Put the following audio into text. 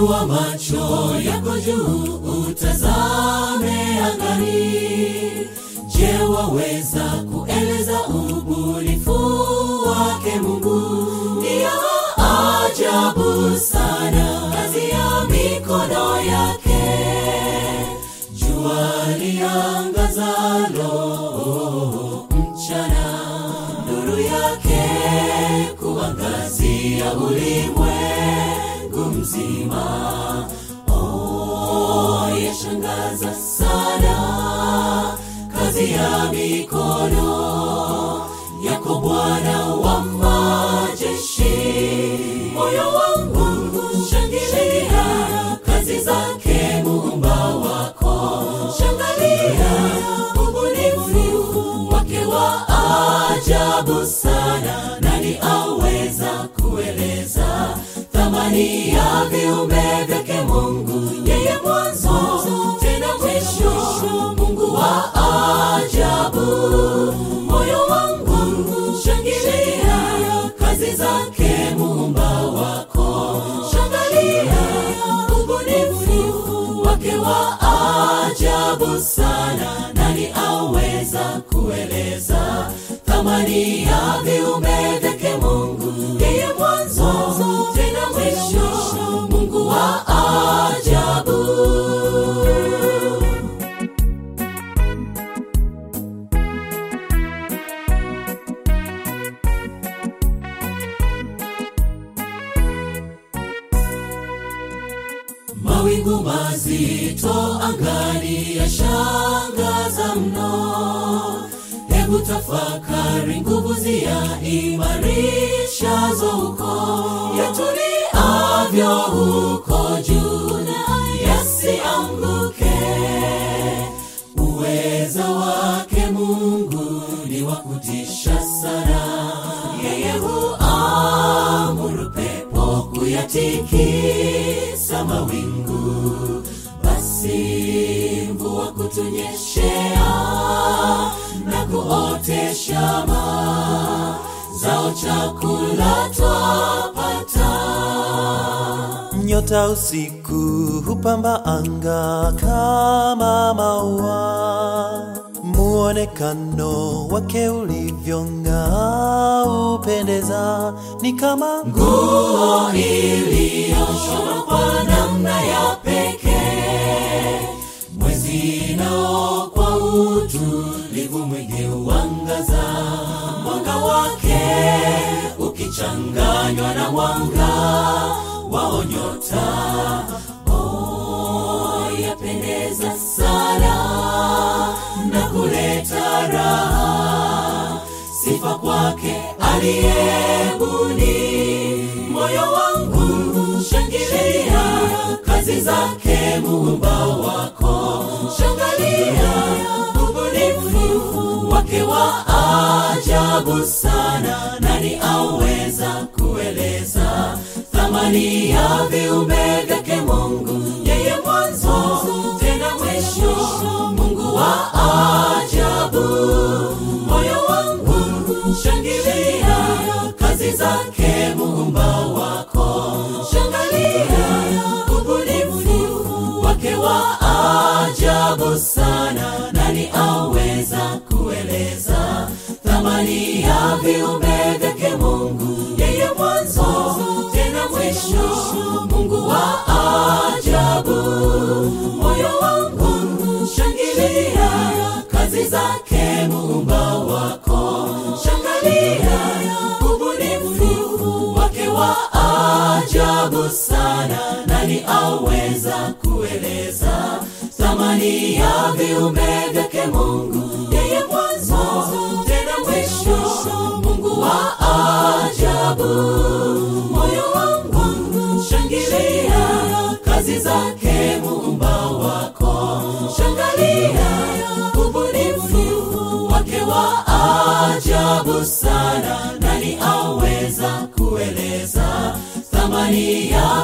Inua macho yako juu, utazame angani. Je, waweza kueleza ubunifu wake Mungu? Ni ya ajabu sana kazi ya mikono yake. Jua liangazalo mchana, nuru yake kuangazia ulimwengu mzima. Oh, yashangaza sana kazi ya mikono yako Bwana wa majeshi. Moyo wangu shangilia kazi zake muumba wako, shangilia ubunifu wake wa ajabu sana. Nani aweza kueleza thamani ya viumbe vyake Mungu? Yeye mwanzo tena mwisho, Mungu wa ajabu. Moyo wangu shangilia kazi zake muumba wako, shangilia ubunifu wake wa ajabu sana. Nani aweza kueleza thamani ya viumbe vyake Mungu? Yeye mwanzo tena mwisho, Mungu wa ajabu. Mawingu mazito angani yashangaza mno. Hebu tafakari nguvu zia imarishazo huko yatuniavyo huko juu na yasianguke. Uweza wake Mungu ni wa kutisha sana. Yeye huamuru pepo kuyatikisa mawingu, basi mvua kutunyeshea na kuotesha mazao, chakula twapata. Nyota usiku hupamba anga kama maua, muonekano wake ulivyong'aa upendeza, ni kama nguo iliyoshonwa kwa namna ya pekee, mwezi nao kwa utulivu mwingi huangaza, mwanga wake ukichanganywa na mwanga wao nyota. Oh, yapendeza sana na kuleta raha sifa kwake aliyebuni. Moyo wangu shangilia kazi zake muumba wako, shangilia ubunifu wake wa ajabu sana. Nani aweza kueleza thamani ya viumbe vyake Mungu? Yeye mwanzo tena mwisho, Mungu wa ajabu. Moyo wangu shangilia kazi zake muumba wako, shangilia ubunifu wake wa ajabu sana. Nani aweza kueleza thamani ya viumbe vyake Mungu? Yeye mwanzo tena mwisho, Mungu wa ajabu. Moyo wangu shangilia kazi zake muumba wako, shangilia ubunifu wake wa ajabu sana. Nani aweza kueleza thamani ya viumbe vyake Mungu? Yeye mwanzo tena mwisho, Mungu wa ajabu. Moyo wangu shangilia kazi zake muumba wako, shangilia ubunifu wake wa ajabu sana. Nani aweza kueleza thamani ya